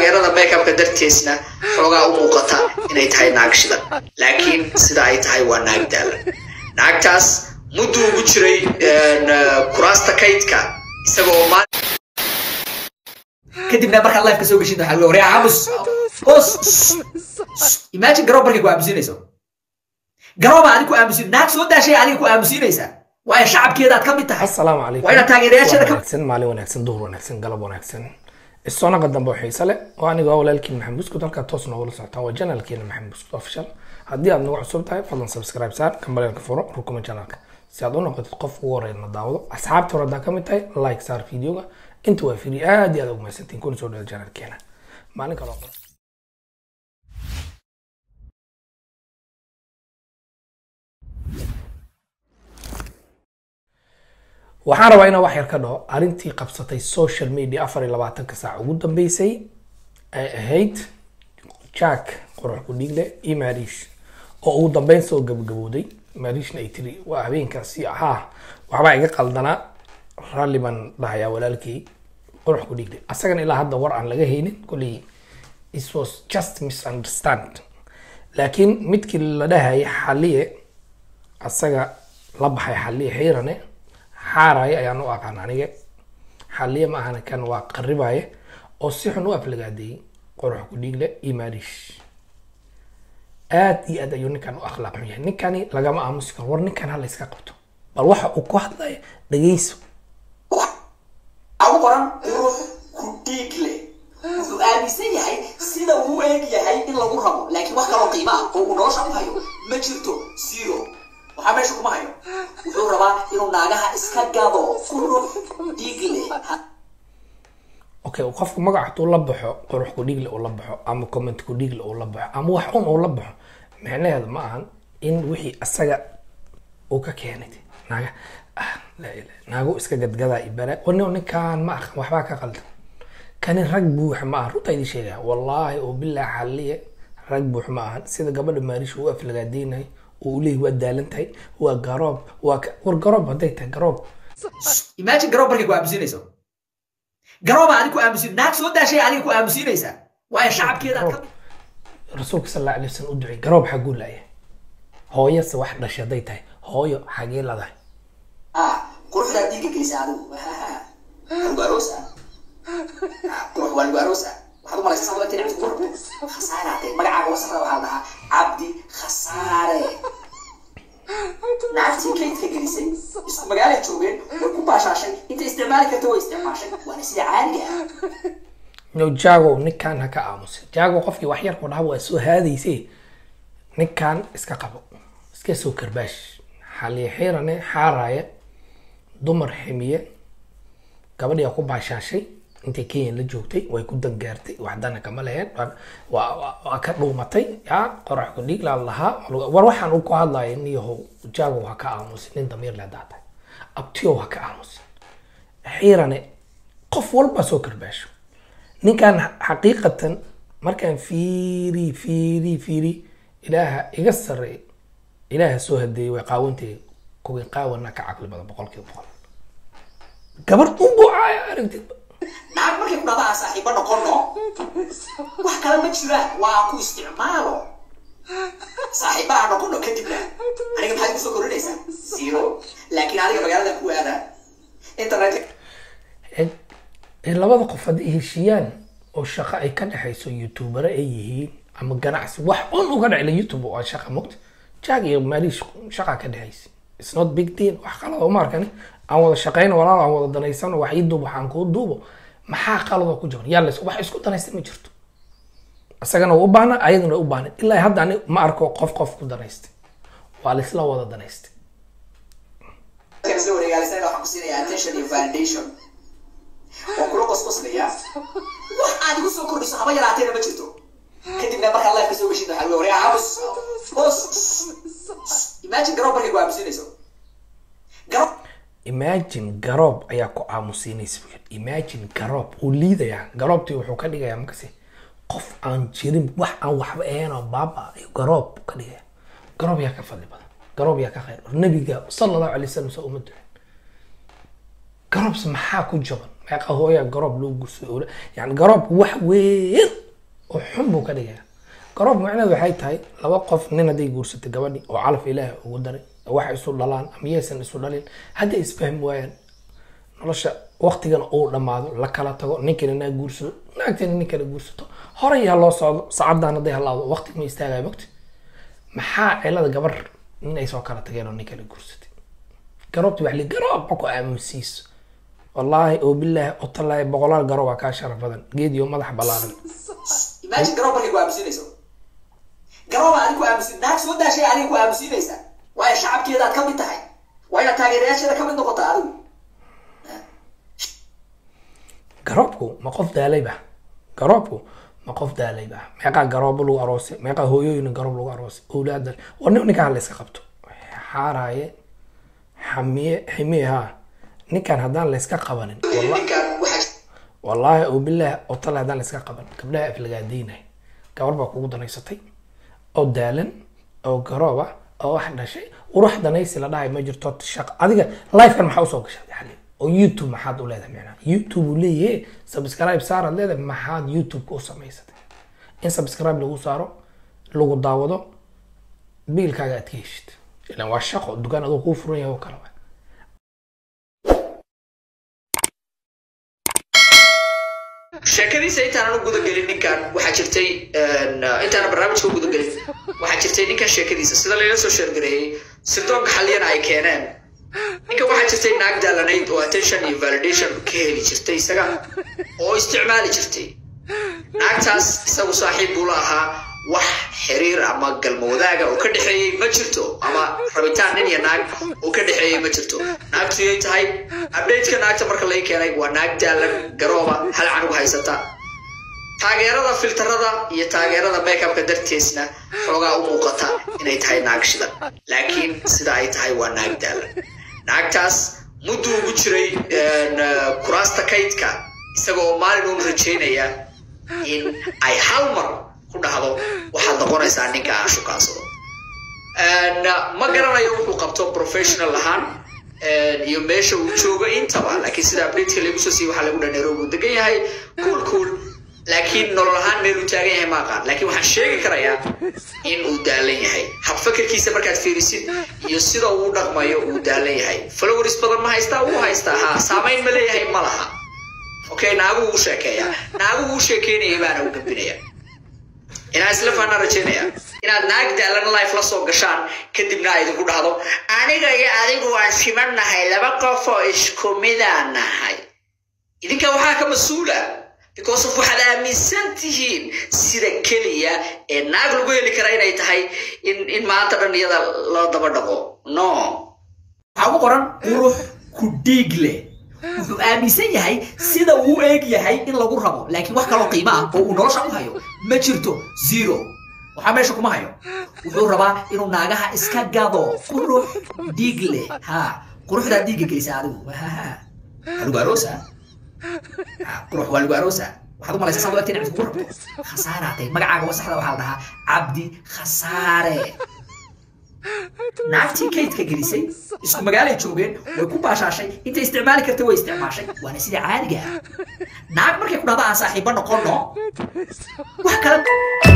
taageerada makeupka darteesna xoogaa u muuqata inay tahay naag shidan laakiin sida ay tahay waa naag daalan naagtaas mudduu ugu jiray kuraasta kaydka isagoo maal kadibna markaad life ka soo geshid waxaa waryaa aamus hoos imagine garoob markay ku aamusiinayso garooba adiga ku aamusin naag soo daashay adiga ku aamusiinaysaa waayo shacabkeeda aad ka mid tahay asalaamu calaykum waa inaad taageerayaasheeda ka wanaagsan maalin wanaagsan duhur wanaagsan galab wanaagsan isonaqa dambe oo xiise leh oo aniga waa walaalkiin maxamed buskud halkaa toos noogula socotaan waa janalkeena maxamed buskud official haddii aad nagu cusub tahay fadlan subscribe saar kambaleenka furo rukuma janalka si aad u noqotid qof ugu horeyn na daawado asxaabta hore haddaa ka mid tahay like saar videoga inta waa free aad iyo aad ugu mahadsantiin kuna soo dhawaad janalkeena maalin kaloo qora waxaan rabaa inaan wax yar ka dhaho arrintii qabsatay social media afar iyo labaatanka saac ugu dambeysay ay ahayd jack qorax ku dhiigle iyo mariish oo ugu dambeyn soo gabagabowday mariishna ay tiri waa habeenkaasi ahaa waxbaa iga qaldanaa ralli baan dhahayaa walaalkay qorax ku dhiigle asagana ilaa hadda war aan laga haynin kolley it was just misunderstand laakiin midkii la dhahayay xaliye asaga la baxay xaliye xiirane xaaraye ayaan u aqaan aniga xaliye ma ahana kan waa qaribaye oo si xun u aflagaadeeyey qorax ku dhiigle iyo maariish aad iyo aad ayuu ninkan u akhlaaq xun yahay ninkani lagama aamusi karo war ninkan hala iska qabto bal waxa uu ku hadlaya dhegeyso waxaa u qoran ruux ku dhiig leh wuxuu aaminsan yahay sida uu eeg yahay in lagu rabo laakiin wax kaloo qiimo ah oo uu nolosha ku hayo ma jirto zero waxaa meesha kuma hayo wuxuu rabaa inuu naagaha iska gado ruux dhiig leh okay qofku magac hadduu la baxo qurux ku dhiigle uu la baxo ama comment ku dhiigle uu la baxo ama wax un uu la baxo micnaheedu ma ahan in wixii asaga uu ka keenay naaga ah laa ilaha naago iska gadgadaa ibara wani ninkaan ma aqan waxbaa ka qaldan kani rag buux ma ahan runtaa idin sheegaya wallaahi oo bilaa xaliye rag buux ma ahan sida gabadha maariisha uu aflagaadeynahay oo uu leeyahy waa daalan tahay waa garoob waa ka- war garoob hadday tahay garoob imagine garoob markay ku aamusiinayso garooba adiga ku aamusin naag soo daashay adiga ku aamusiinaysaa waayo shacabkeeda aad ka mid rasuulka sal alla alay wasalam u ducay garoob xaguu laaya hooyase wax dhashay hadday tahay hooyo xagee ladahay ah quruxdaa dhiigga gelisa adigu lagu aroosa qurux waa lagu aroosa waxaad u malaysa sababta inay ku rabto khasaaraatay magacaaga wasaqda waxaa la dhahaa cabdi khasaare naagtii kaydka gelisay isku magaalay joogeen way ku baashaashay inta isticmaali karta way isticmaashay waana sida caadiga ah no jago ninkan ha ka aamusin jago qofkii wax yar ku dhaha waa soo haadayse ninkan iska qabo iska soo karbaash xaliye xiirane xaaraaye dumar ximiye gabadhii aa ku baashaashay intay kenya la joogtay way ku dangaartay waxdana kama leheen waa- waa waa- waa ka dhuumatay ya qorax ku dhiig laa lahaa war waxaan uu ku hadlaya niyahow jago ha ka aamusin nin damiir leh hadaa tahay abtiyow ha ka aamusin xiirane qof walba soo karbaasho ninkan xaqiiqatan markaan fiiri fiiri fiiri ilaaha iga sarreey ilaaha soo hadeeyey way qaawantay kuwii qaawana ka caqli badan boqolkiiba boqol gabar unbuucaaya aragtid naag markay ku dhahdaa saaxiibo noqono wax kale ma jiraan waa ku isticmaalo saaxiibaha noqono kadibna aniga maxaad kusoo korinaysaa zero laakiin adiga magaalada ku aadaa internet Ee- ee labada qof hadday heshiiyaan oo shaqo ay ka dhexayso youtubere ay yihiin ama ganacsi wax un uga dhacila youtube waa shaqa mogta jag iyo maaliish shaqa ka dhexaysa it's not big deal wax qalada uma arkani aan wada shaqayno walaal aan wada danaysano wax ii duubo waxaan kuu duubo maxaa qaladoo ku jiran yaa lays wax isku danaysta ma jirto isagana waa u baahna ayadana waa u baahna ilaa hadda ani ma arko qof qof ku danaystay waa laysla wada danaystay kan isla wareegaalisana waxaan ku siinayaa attention iyo validation waan kula qosqoslaya wax aad igu soo kordhiso haba yaraateena ma jirto kadibna markaad life ka soo geshid waxaa lagu waryaa aamus hoos imagine garoob markay ku aamusiinayso garoob imagine garoob ayaa ku aamusiinaysa buu yidhi. imagine garoob uu liidayaa garoobtii wuxuu ka dhigayaa makasi qof aan jirin wax aan waxba ahayn oo baaba ayuu garoob ka dhigaya garoob yaa ka fadli badan garoob yaa ka khayr nabiga sala allahu alay wasalam soo uma ducin garoobs maxaa ku jaban meeqa hooya garoob loo gursado yani garoobku wax weyn oo xun buu ka dhigaya garoob macnaheedu waxay tahay laba qof nin hadday guursatay gabadhi oo calaf ilaahi ugu daray wax isu dhalaan ama yaysan isu dhalin hadday isfahmi waayaan nolosha waqtigan uu dhammaado la kala tago ninkana naa guursado naagtana nin kala guursato horey ha loo socdo saacadan hadday halaado waqti ma istaagaya mogti maxaa cilada gabar nin ay soo kala tageen oo nin kala guursatay garoobti wax li garoob ma ku aamusiiso wallaahi oo bilaahi oo tallaahi boqolaal garoob aa kaa sharaf badan geed iyo madax ballaaran imagine garoob markay ku aamusinayso garooba adiga ku aamusin naag soo daashay adiga ku aamusinaysa waayo shacabkeedaad ka mid tahay waa inaad taageerayaasheeda ka mid noqota adigu garoobku ma qof daalayba garoobku ma qof daalayba meeqaa garoobo lagu aroosay meeqaa hooyooyin garoob lagu aroosay owlaada war nin ninkaan la iska qabto xaaraaye xamiye ximiye haa ninkaan haddaan la iska qabanin walla- ninkaan waxaa wallaahi oo bilaahi oo tale haddaan la iska qaban gabdhaha aflagaadaynay gabar baa kugu danaysatay oo daalan oo garooba oo wax dhashay uruux danaysi la dhahay ma jirto shaqo adiga lifekan maxaa usoo gashay xali oo youtube maxaad u leedahay micnaa youtube uu leeyahay subscribe saaraad leedahay maxaad youtube-ka u samaysatay in subscribe lagu saaro lagu daawado biilkaaga aad ka heshid ilan waa shaqo dukaan adoo kuu furan yahay oo kale waay. sheekadiisa intaanan u gudagelin ninkan waxaa jirtay intaanan barnaamijka u gudagelin waxaa jirtay ninkan sheekadiisa sida layla soo sheergareeyey sirdoonka xaliyana ay keeneen ninkan waxaa jirtay naag daalanayd oo attention iyo validation ka heli jirtay isaga oo isticmaali jirtay naagtaas isagu saaxiib buu la ahaa wax xiriir ama galmo wadaaga oo ka dhexeeyey ma jirto ama rabitaan nin iyo naag oo ka dhexeeyey ma jirto naagtu yay tahay updateka naagta marka laga keenay waa naag daalan garooba hal canug haysata taageerada filtarada iyo taageerada makeupka darteesna xoogaa u muuqata inay tahay naag shidan laakiin sida ay tahay waa naag daalan naagtaas mudduu ugu jiray kuraasta kaydka isagoo maalin uun rajaynaya in ay hal mar ku dhahdo waxaad noqonaysaa ninka aan shukaansado ma garanayo wuxuu qabto professional ahaan iyo meesha uu joogo intaba laakiin sida updateka lagu soo siiyey waxaa lagu dhaa nairobi uu degan yahay cool cool laakiin nolol ahaan meel uu taagan yahay ma aqaan laakiin waxaan sheegi karayaa in uu daalan yahay habfakerkiisa markaad fiirisid iyo sida uu dhaqmayo uu daalan yahay followers badan ma haystaa wuu haystaa ha saamayn ma leeyahay ma laha okay naagu uu sheekeeya naagu uu sheekeynayay baana u gambinaya inaan isla faanaa rajaynaya inaad naag daalan life la soo gashaan kadibna ay idinku dhahdo aniga iyo adigu waan siman nahay laba qof oo isku midaan nahay idinka waxaa ka mas-uula because of waxaad aaminsan tihiin sida keliya ee naag lagu heli kara inay tahay in in maanta dhan iyada la daba dhaqo no waxaa ku qoran qurux ku dhiig leh wuxuu aaminsan yahay sida uu eeg yahay in lagu rabo laakiin wax kaloo qiimo ah oo uu nolosha u hayo ma jirto zero waxaa meesha kuma hayo wuxuu rabaa inuu naagaha iska gado qurux dhiig leh ha quruxdaa dhiigga gelisa adigu lagu aroosa qurux waa lagu aroosa waxaad u malaysaa saad u egtay inaad kugu rabto khasaaraatay magacaaga wasaxda waxaa la dhahaa cabdi khasaare naagtii kaydka gelisay isku magaalay joogeen way ku baashaashay intay isticmaali kartay way isticmaashay waana sida caadiga ah naag markay ku dhahda aan saaxiibo noqono wax kale